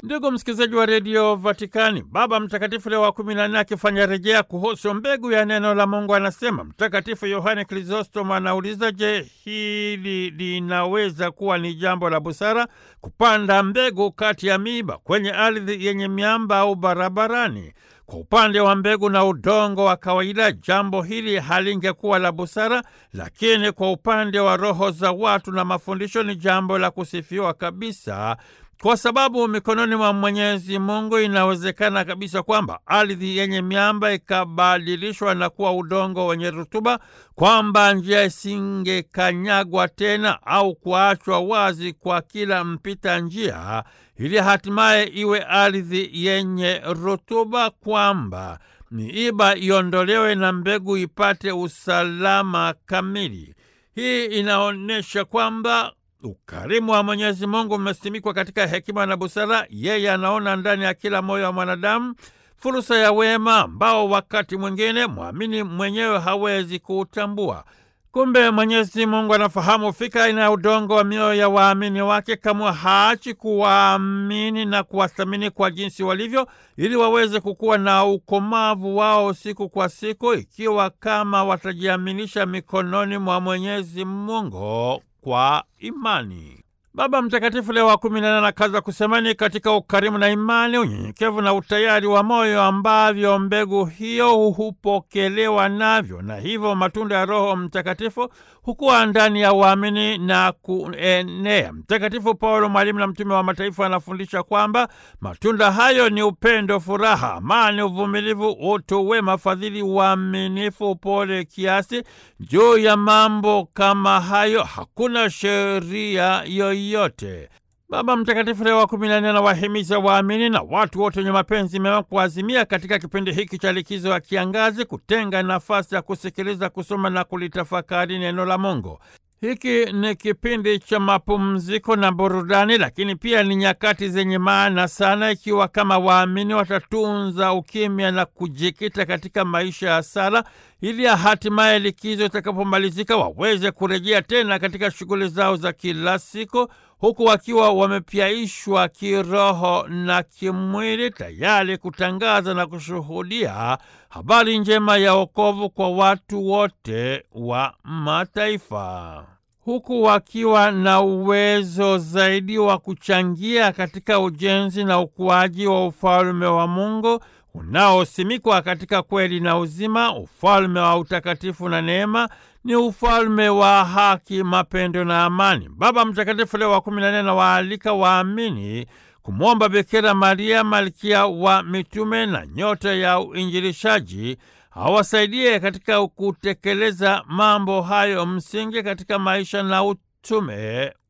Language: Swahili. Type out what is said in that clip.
Ndugu msikilizaji wa redio Vatikani, Baba Mtakatifu Leo wa kumi na nne akifanya rejea kuhusu mbegu ya neno la Mungu anasema, Mtakatifu Yohane Krisostom anauliza, je, hili linaweza kuwa ni jambo la busara kupanda mbegu kati ya miiba kwenye ardhi yenye miamba au barabarani? Kwa upande wa mbegu na udongo wa kawaida, jambo hili halingekuwa la busara, lakini kwa upande wa roho za watu na mafundisho ni jambo la kusifiwa kabisa kwa sababu mikononi mwa Mwenyezi Mungu inawezekana kabisa kwamba ardhi yenye miamba ikabadilishwa na kuwa udongo wenye rutuba, kwamba njia isingekanyagwa tena au kuachwa wazi kwa kila mpita njia, ili hatimaye iwe ardhi yenye rutuba, kwamba miiba iondolewe na mbegu ipate usalama kamili. Hii inaonyesha kwamba ukarimu wa Mwenyezi Mungu umesimikwa katika hekima na busara. Yeye anaona ndani ya kila moyo wa mwanadamu fursa ya wema ambao wakati mwingine mwamini mwenyewe hawezi kuutambua. Kumbe Mwenyezi Mungu anafahamu fika aina ya udongo wa mioyo ya waamini wake, kama haachi kuwaamini na kuwathamini kwa jinsi walivyo, ili waweze kukuwa na ukomavu wao siku kwa siku, ikiwa kama watajiaminisha mikononi mwa Mwenyezi Mungu kwa imani. Baba Mtakatifu Leo wa kumi na nane anakaza kusema ni katika ukarimu na imani, unyenyekevu na utayari wa moyo ambavyo mbegu hiyo hupokelewa navyo, na hivyo matunda ya Roho Mtakatifu hukuwa ndani ya waamini na kuenea. Mtakatifu Paulo, mwalimu na mtume wa mataifa, anafundisha kwamba matunda hayo ni upendo, furaha, amani, uvumilivu, utu wema, fadhili, uaminifu, upole, kiasi. Juu ya mambo kama hayo hakuna sheria yoyote. Baba Mtakatifu Leo wa kumi na nne anawahimiza waamini na watu wote wenye mapenzi mema kuazimia katika kipindi hiki cha likizo ya kiangazi kutenga nafasi ya kusikiliza, kusoma na kulitafakari neno la Mungu. Hiki ni kipindi cha mapumziko na burudani, lakini pia ni nyakati zenye maana sana, ikiwa kama waamini watatunza ukimya na kujikita katika maisha ya sala, ili hatimaye likizo itakapomalizika waweze kurejea tena katika shughuli zao za kila siku, huku wakiwa wamepyaishwa kiroho na kimwili, tayari kutangaza na kushuhudia habari njema ya wokovu kwa watu wote wa mataifa, huku wakiwa na uwezo zaidi wa kuchangia katika ujenzi na ukuaji wa ufalme wa Mungu unaosimikwa katika kweli na uzima, ufalme wa utakatifu na neema ni ufalme wa haki, mapendo na amani. Baba Mtakatifu Leo wa kumi na nne anawaalika waamini kumwomba Bikira Maria, malkia wa mitume na nyota ya uinjilishaji, awasaidie katika kutekeleza mambo hayo msingi katika maisha na utume